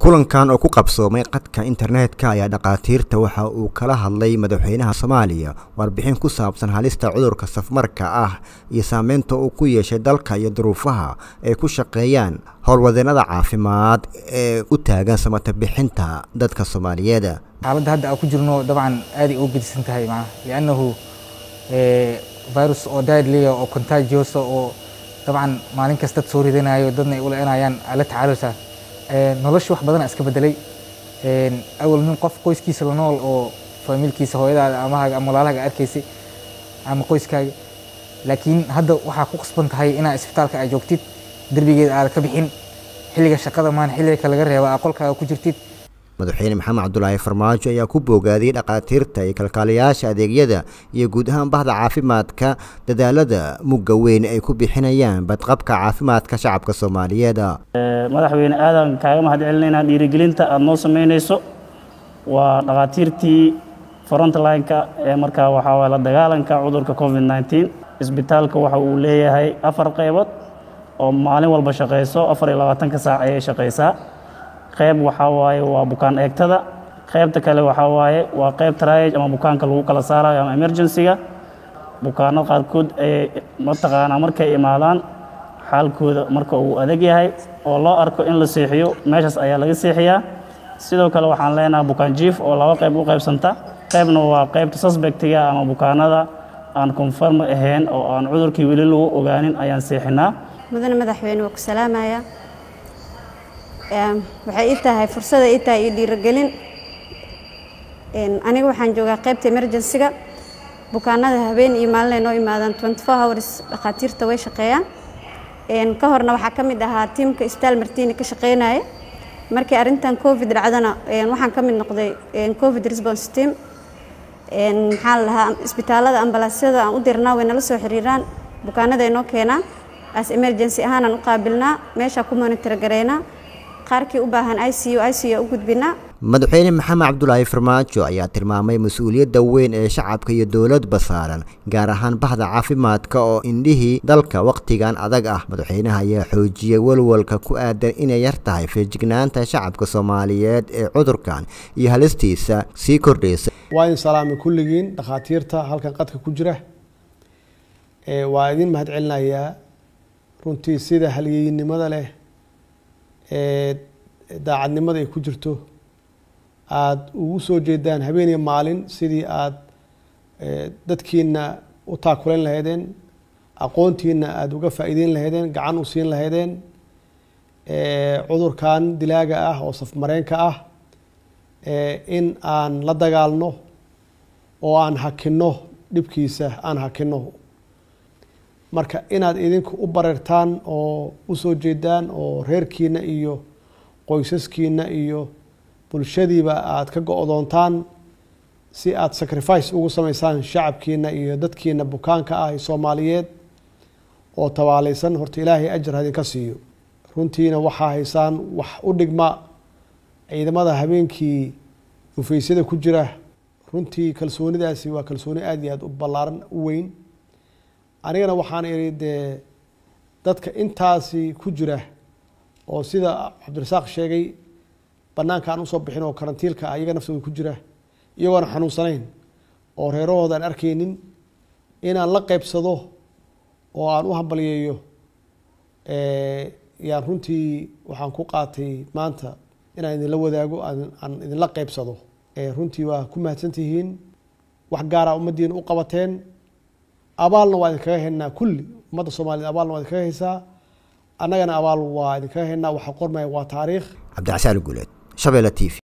kulankan oo ku qabsoomay qadka internetka ayaa dhakhaatiirta waxa uu kala hadlay madaxweynaha soomaaliya warbixin ku saabsan halista cudurka safmarka ah iyo saameynta uu ku yeeshay dalka iyo duruufaha ay ku shaqeeyaan howlwadeenada caafimaad ee u taagan samata bixinta dadka soomaaliyeed xaaladda hadda aan ku jirno dabcan aaday ugu gedisan tahay macnaha liannahu virus oo deadliya oo contagiosa oo dabcan maalin kasta dad soo ridanayo dadna ay u le-anayaan ala tacaalusa nolosha wax badana iska bedelay awal nin qof qoyskiisa la nool oo faamiilkiisa hooyadaada amahaaga ama walaalahaaga arkaysay ama qoyskaaga laakiin hadda waxaa ku qasban tahay inaa isbitaalka aad joogtid derbigeeda aada ka bixin xilliga shaqada maan xilliga ka laga reeba aa qolkaaga ku jirtid madaxweyne maxamed cabdulaahi farmaajo ayaa ku boogaadiyey dhakhaatiirta iyo kalkaaliyayaasha adeegyada iyo guud ahaan bahda caafimaadka dadaalada mugga weyn ay ku bixinayaan badqabka caafimaadka shacabka soomaaliyeed madaxweyne aadan kaaga mahad celinaynaa dhiirigelinta aada noo samaynayso waa dhakhaatiirtii frontline-ka ee markaa waxaa waye la dagaalanka cudurka covid nneteen isbitaalka waxa uu leeyahay afar qaybood oo maalin walba shaqayso afar iyo labaatanka saac ayay shaqaysaa qayb waxaa waaye waa bukaan eegtada qaybta kale waxaa waaye waa qayb triage ama bukaanka lagu kala saarayo ama emergency-ga bukaanada qaarkood ay mataqaanaa markay imaadaan xaalkooda marka uu adag yahay oo loo arko in la seexiyo meeshaas ayaa laga seexiyaa sidoo kale waxaan leenahay bukaan jief oo laba qayb u qaybsanta qaybna waa qaybta suspectiga ama bukaanada aan confirm ahayn oo aan cudurkii weli lagu ogaanin ayaan seexinaa mudane madaxweyne waa ku salaamaya waxay ii tahay fursada ii tahay iyo dhiirigelin aniga waxaan joogaa qaybta emergency-ga bukaanada habeen iyo maalin ay noo imaadaan twenty four hours dhakhaatiirta way shaqeeyaan ka horna waxaa ka mid ahaa tiimka isbitaal martini ka shaqeynaya markii arrintan covid dhacdana waxaan ka mid noqday covid response team maxaa la dhahaa isbitaalada ambalaasyada aan u dirnaa way nala soo xiriiraan bukaanada ay noo keenaan as emergency ahaanaan u qaabilnaa meeshaa ku monitor gareynaa qaarkii u baahan i c u i c u u gudbinaa madaxweyne maxamed cabdulaahi farmaajo ayaa tilmaamay mas-uuliyadda weyn ee shacabka iyo dowladba saaran gaar ahaan bahda caafimaadka oo indhihii dalka wakhtigan adag ah madaxweynaha ayaa xoojiyey walwalka ku aadan inay yar tahay feejignaanta shacabka soomaaliyeed ee cudurkan iyo halistiisa sii kordhaysa waa idin salaamay kulligiin dhakhaatiirta halkan qadka ku jira waa idin mahad celinayaa runtii sida halyeynimada leh ee daacadnimada ay ku jirto aada ugu soo jeedaan habeeniya maalin sidii aada dadkiina u taakulayn lahaydeen aqoontiina aada uga faa'iideyn lahaydeen gacan u siin lahaydeen cudurkan dilaaga ah oo safmareenka ah in aan la dagaalno oo aan hakinno dhibkiisa aan hakinno marka inaad idinku u bareertaan oo usoo jeedaan oo reerkiina iyo qoysaskiina iyo bulshadiiba aada ka go-doontaan si aada sacrifice ugu sameysaan shacabkiina iyo dadkiina bukaanka ah ee soomaaliyeed oo tabaaleysan horta ilaahay ajar hadinka siiyo runtiina waxaa haysaan wax u dhigma ciidamada habeenkii dhufeysyada ku jira runtii kalsoonidaasi waa kalsooni aada iyo aada u ballaaran u weyn anigana waxaan idhi dee dadka intaasi ku jira oo sida cabdirasaaq sheegay banaanka aan usoo bixin oo karantiilka ah iyaga naftooda ku jira iyagoona xanuunsanayn oo reerahooda aan arkaynin inaan la qeybsado oo aan u hambaliyeeyo yaan runtii waxaan ku qaatay maanta inaan idinla wadaago aan idinla qeybsado runtii waa ku mahadsantihiin wax gaara ummaddiina u qabateen abaalna waa idinkaga haynaa kulli ummadda soomaaliyed abaalna waa idinkaga haysaa annagana abaal waa idinkaga haynaa waxa qormaya waa taariikh cabdicasaan guuleed shabeelle t v